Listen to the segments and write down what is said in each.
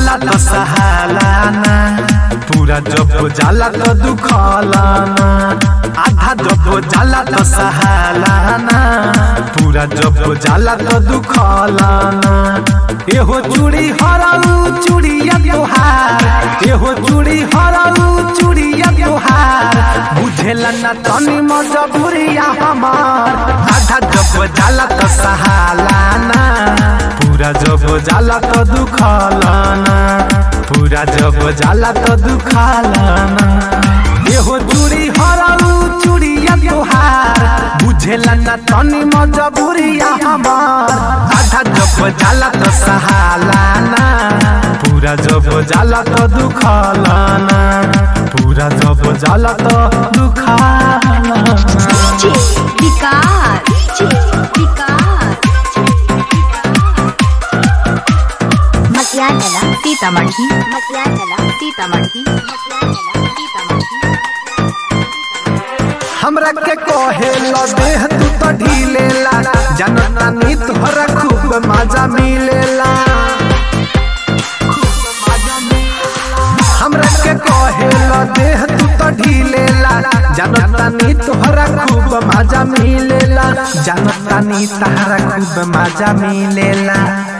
जाला तो सहालाना पूरा जब जाला तो दुखलाना आधा जब जाला तो सहालाना पूरा जब जाला तो दुखलाना एहो चूड़ी हराऊ चूड़िया तोहार एहो चूड़ी हराऊ चूड़िया तोहार बुझेला ना तनी मजबूरिया हमार आधा जब जाला तो सहालाना पूरा जब जाला तो दुखलाना पूरा जब जाला तो दुखलाना एहो चूड़ी हराऊ चूड़िया तोहार बुझेला ना तनी मजबूरिया हमार आधा जब जाला तो सहालाना पूरा जब जाला तो दुखलाना पूरा जब जाला तो दुखलाना DJ विकास DJ विकास मटियाला सीतामढ़ी मटियाला सीतामढ़ी मटियाला सीतामढ़ी हमरा के कहे लो देह तू तो ढीलेला जनता नी तोहरा खूब मजा मिलेला हमरा के कहे लो देह तू तो ढीलेला जनता नी तोहरा खूब मजा मिलेला जनता नी तोहरा खूब मजा मिलेला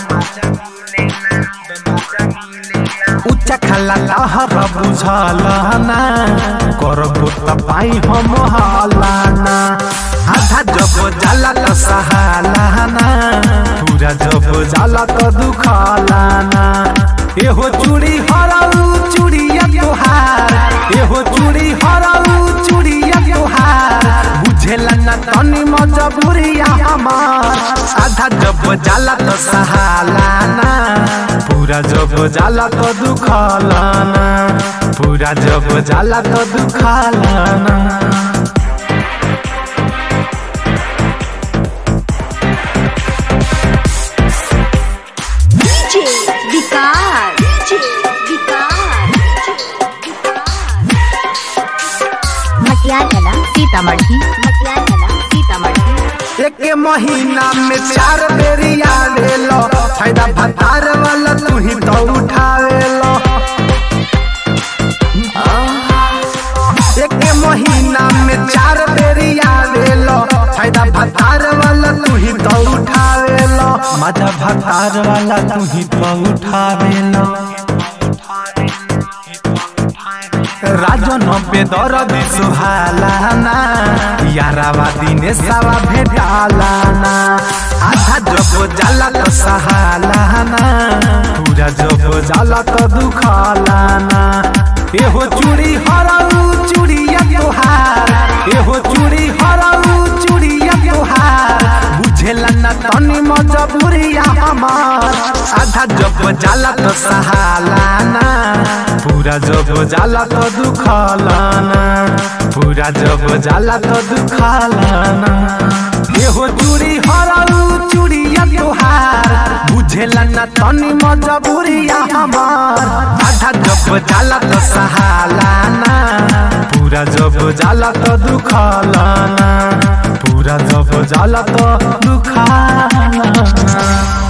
उच्च खला लहर बुझल ना करबो त पाई हम हलाना आधा जब जाला त सहालाना पूरा जब जाला त दुखलाना एहो चूड़ी हराऊ चूड़िया तोहार एहो चूड़ी हराऊ चूड़िया तोहार बुझेला ना तनी मजबूरिया हमार आधा जब जाला तो सहालाना पूरा जब जाला तो दुखलाना पूरा जब जाला तो दुखलाना DJ विकास DJ विकास मटियाला सीतामढ़ी मटियाला सीतामढ़ी एक महीना में चार बेरी आवेलो फायदा भतार वाला तू ही तो उठावेलो एक महीना में चार बेरी आवेलो फायदा भतार वाला तू ही तो उठावेलो मजा भतार वाला तू ही तो उठावेलो राजन बेदर सुहालाना यारावा दिने सावा भेटालाना आधा जब जाला तो सहालाना पूरा जब जाला तो दुखलाना एहो चूड़ी हराऊ चूड़िया तोहार एहो चूड़ी हराऊ चूड़िया तोहार बुझेला ना तनी मजबूरिया हमार आधा जब जाला तो सहालाना पूरा जब जाला तो दुखलाना पूरा जब जाला तो दुखलाना एहो चूड़ी हराऊ चूड़िया तोहार बुझेला ना तनी मजबूरिया हमार आधा जब जाला तो सहालाना पूरा जब जाला तो दुखलाना पूरा जब जाला तो दुखलाना